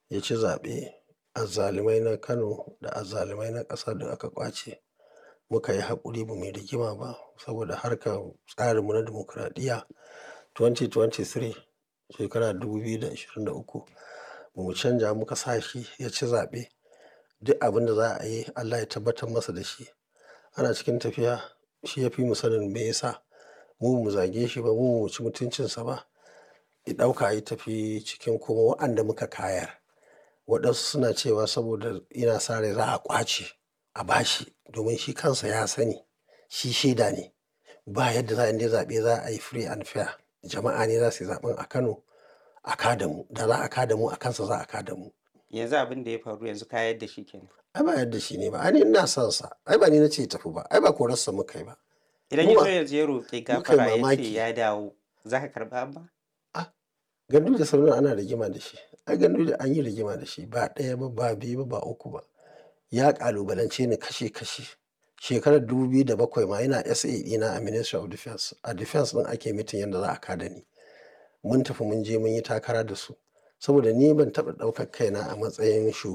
ya ci zaɓe azzalumai na Kano da azzalumai na ƙasa duk aka ƙwace muka yi haƙuri ba mu yi rigima ba saboda harkar tsarinmu na dimokuraɗiyya 2023 shekara 2023 ba mu canja muka sa shi ya ci zaɓe duk abin da za a yi Allah ya tabbatar masa da shi ana cikin tafiya shi ya fi mu sanin me yasa mu mu zage shi ba mu mu ci mutuncinsa ba ya ɗauka ya tafi cikin kuma wa'anda muka kayar waɗansu suna cewa saboda yana sa rai za a ƙwace a bashi domin shi kansa ya sani shi shaida ne ba yadda za a yi zaɓe za a yi free and fair jama'a ne za su yi zaɓen a Kano a kada mu da za a kada mu a kansa za a kada mu. yanzu abin da ya faru yanzu ka yadda shi kenan ai ba yadda shi ne ba ai ni ina son sa ai ba ni na ce tafi ba ai ba korarsa muka yi ba idan Mu ya ba- zo yanzu ya roƙi muka yi gafara ya ce mamaki. ya dawo za ka karɓa abba gandu da sauran ana rigima da shi ai gandu da an yi rigima da shi ba ɗaya ba ba biyu ba ba uku ba ya ƙalubalance ni kashe kashe shekarar 2007 ma yana SA ɗina a Ministry of Defense a Defense ɗin ake mitin yadda za a kada ni mun tafi mun je mun yi takara da su saboda ni ban taɓa ɗaukar kaina a matsayin shugaba